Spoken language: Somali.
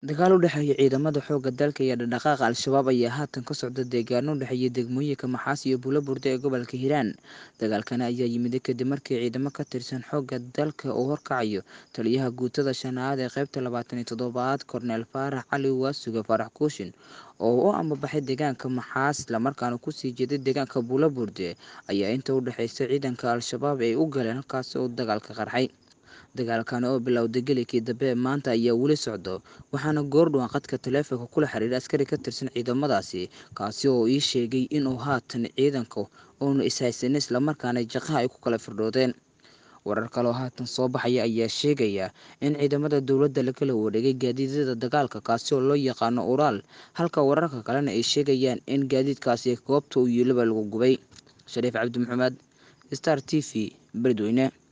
dagaal u dhexeeya ciidamada xoogga dalka iyo dhaqdhaqaaqa al-shabaab ayaa haatan ka socda deegaano u dhexeeya degmooyinka maxaas iyo buulaburde ee gobolka hiiraan dagaalkani ayaa yimid kadib markii ciidamo ka tirsan xoogga dalka uu horkacayo taliyaha guutada shanaad ee qaybta labaatan iyo toddobaad korneel faarax cali waasuge faarax kuushin oo u ambabaxay deegaanka maxaas islamarkaana kusii jeeday deegaanka buulaburde ayaa inta u dhexeysa ciidanka al-shabaab ay u galeen halkaasi uu dagaalka qarxay dagaalkani oo bilowday gelikii dambe ee maanta ayaa weli socdo waxaana goordhowan qadka taleefonka kula xiriiray askari ka tirsan ciidamadaasi kaasi oo ii sheegay inuu haatan ciidanka uuna ishaysanin islamarkaana jaqaha ay ku kala firdhoodeen warar kaloo haatan soo baxaya ayaa sheegaya in ciidamada dowladda lakala wareegay gaadiidyada dagaalka kaasi oo loo yaqaano uraal halka wararka kalena ay sheegayaan in gaadiidkaasi goobta uu yiilaba lagu gubay shariif cabdi maxamed star t v beledweyne